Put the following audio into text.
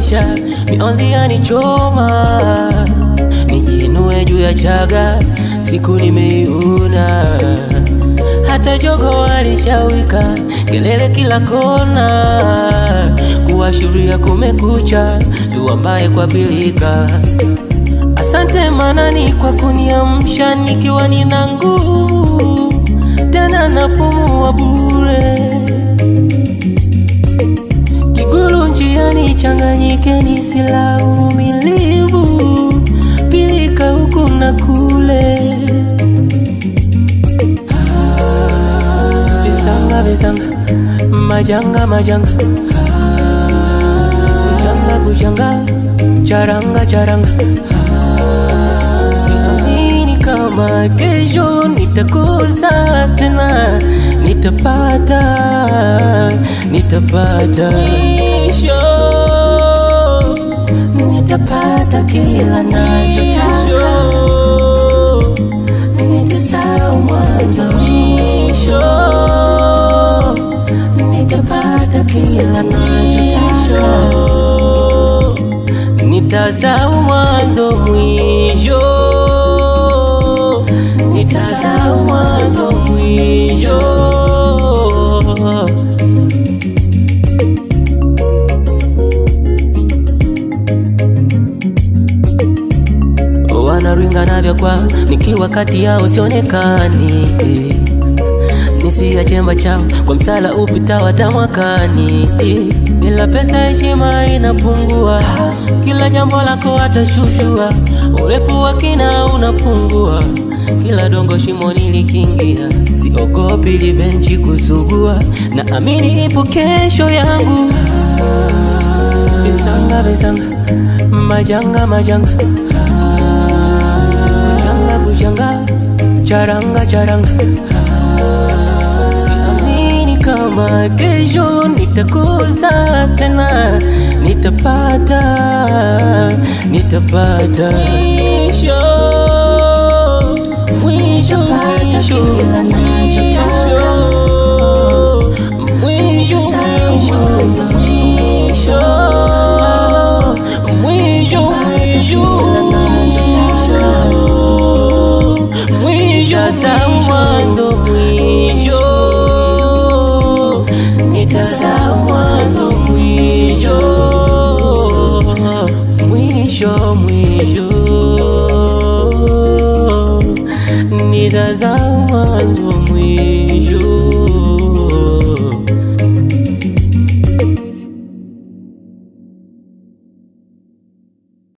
maisha, mionzi yanichoma, nijiinue juu ya chaga, siku nimeiona. Hata jogo alishawika, kelele kila kona, kuashiria kumekucha, tuambaye kwa pilika. Asante Manani kwa kuniamsha nikiwa nina nguvu, tena napumua bure. Kigulu njiani changanyike nisila uvumilivu, pilika huku na kule. Visanga visanga, majanga majanga, kuchanga kuchanga, charanga charanga. Siamini kama kesho nitakosa tena, nitapata, nitapata Mwisho, nitapata kila nachotaka, nitasahau mwanzo. Mwisho, nitapata kila nachotaka nitasahau mwanzo mwisho, nitasahau mwanzo mwisho. Wanaringa na vya kwao, nikiwa kati yao sionekani eh. Nisia chemba chao kwa msala upita hata mwakani eh. Bila pesa heshima inapungua, kila jambo lako atashushua, urefu wa kina unapungua, kila dongo shimo nilikingia, siogopi libenchi kusugua, na amini ipo kesho yangu. Visanga visanga, majanga majanga, kuchanga kuchanga, charanga charanga Siamini kama kesho nitakosa tena, nitapata, nitapata mwisho, mwisho, mwisho, mwisho, mwisho, mwisho, mwisho, mwisho, mwisho za mwanzo mwisho, nitazaa mwanzo mwisho, mwisho mwisho, nitazaa mwanzo mwisho.